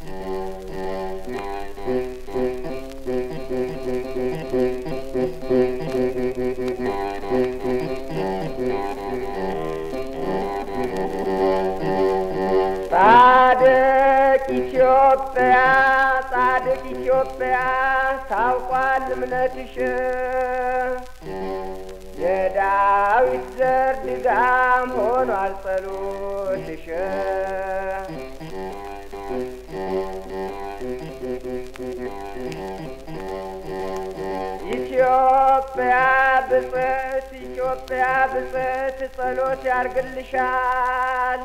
ጻድቅ ኢትዮጵያ ጻድቅ ኢትዮጵያ ታውቋል እምነትሽ የዳዊት ዘር ድጋም ሆኗል ጸሎትሽ ኢትዮጵያ ብጽዕት ኢትዮጵያ ብጽዕት ጸሎት ያርግልሻል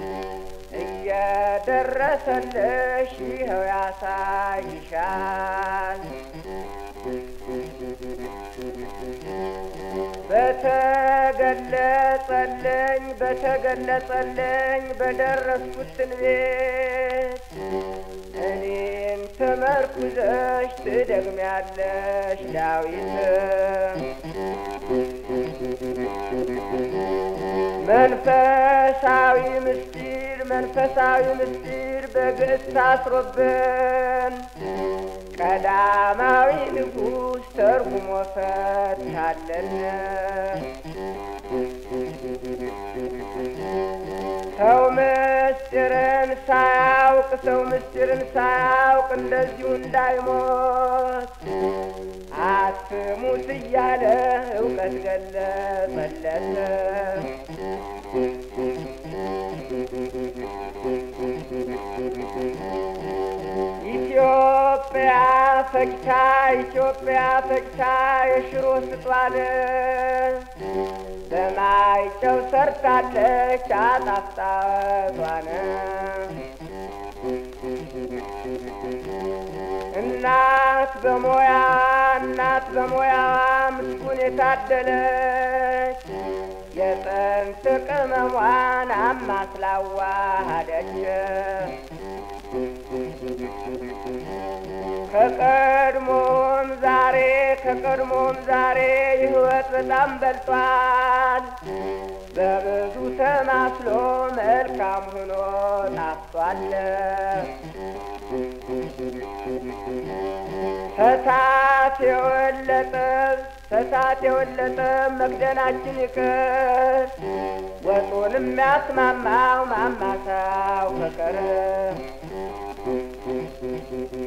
እየደረሰልሽ ይኸው ያሳይሻል። በተገለጸልኝ በተገለጸልኝ በደረስኩት ትንቢት እኔን ተመርኩዘሽ ትደግሚያለሽ ዳዊት መንፈሳዊ ምስጢር መንፈሳዊ ምስጢር በግዕዝ ታስሮብን ቀዳማዊ ንጉሥ ተርጉሞ ፈታለን። ሰው ምስጢርን ሳያውቅ ሰው ምስጢርን ሳያውቅ እንደዚሁ እንዳይሞት አትሙት እያለ እውቀት ገለጸለት። ኢትዮጵያ ፈጅታ ኢትዮጵያ ፈጅታ የሽሮ ስጧል በማይጨው ሰርታለች አጣፍጣቷን እናት በሞያ እናት በሞያዋ ምስጉን የታደለች የጥንት ቅመሟን አማስላዋሃደች ከቀድሞም ዛሬ ከቀድሞም ዛሬ ሕይወት በጣም በልጧል። በብዙ ተማስሎ መልካም ሆኖ ጣፍቷል። ተታት የወለጠ ተታት የወለጠ መክደናችን ይቅር ወጡን የሚያስማማው ማማሳው ፍቅር